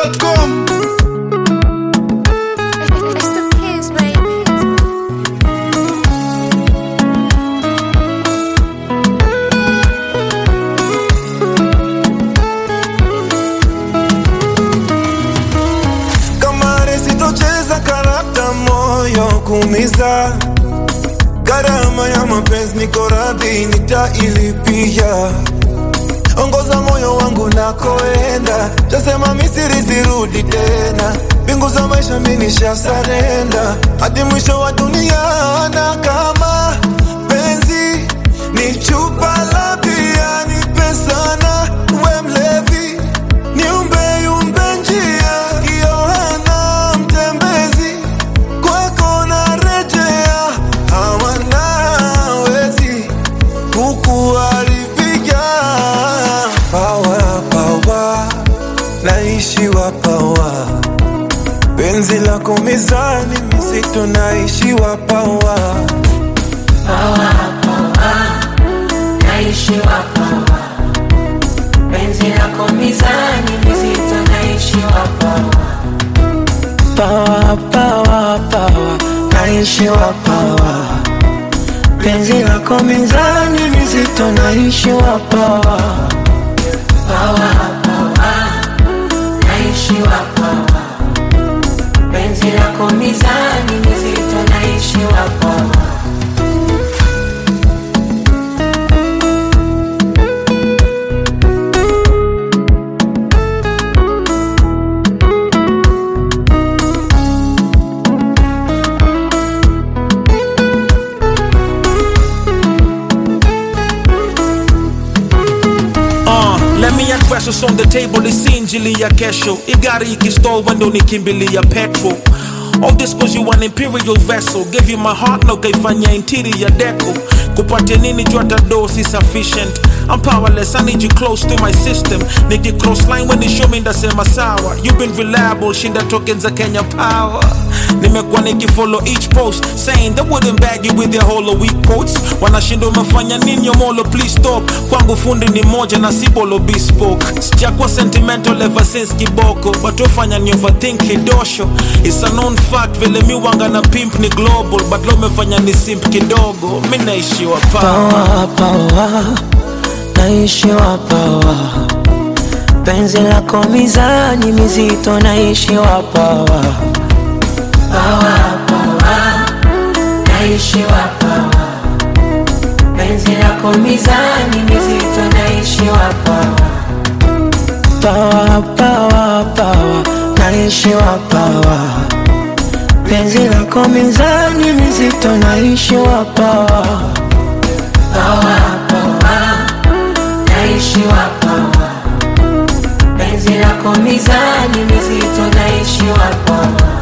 Chizimidundo.com It's the kids, baby. kamari sitocheza karata moyo kumiza gharama ya mapenzi niko radhi nitailipia ongoza moyo wangu nakoenda tasema misiri sirudi tena mbingu za maisha minisha sarenda hadi mwisho wa dunia na kama penzi ni chupa la bia ni pesana we mlevi niumbe yumbe njia Yohana mtembezi kwako narejea hawanawezi kukuharibia pawa pawa naishiwa pawa penzi lako mizani mizito naishiwa pawa naishiwa pawa penzi lako mizani mizito naishiwa pawa pawa pawa pawa naishiwa pawa penzi lako mizani mizito naishiwa pawa pawa pawa naishiwa pawa penzi lako mizani mizito naishiwa pawa Uh, let me address what's on the table is injili ya kesho igari ikistall wendo nikimbilia petrol All this cause you an imperial vessel Gave you my heart na ukaifanya interior deco kupatia nini juu hata do si sufficient I'm powerless, I need you close to my system Niki cross line when you show me ndasema sawa You've been reliable, shinda tokens za Kenya power Nimekuwa nikifollow each post Saying they wouldn't bag you with their hollow weak quotes Wanashinda umefanya nini yomolo please stop Kwangu fundi ni moja na si bolo bespoke Sijakuwa sentimental ever since kiboko But ufanya ni overthink kidosho It's a known fact vile mi wanga na pimp ni global But lo umefanya ni simp kidogo Mi naishiwa pa pawa pawa naishiwa pawa penzi lako mizani mizito naishiwa pawa pawa pawa naishiwa pawa penzi lako mizani mizito naishiwa pawa pawa pawa pawa naishiwa pawa penzi lako mizani mizito naishiwa pawa pawa pawa naishiwa pawa penzi lako mizani mizito naishiwa pawa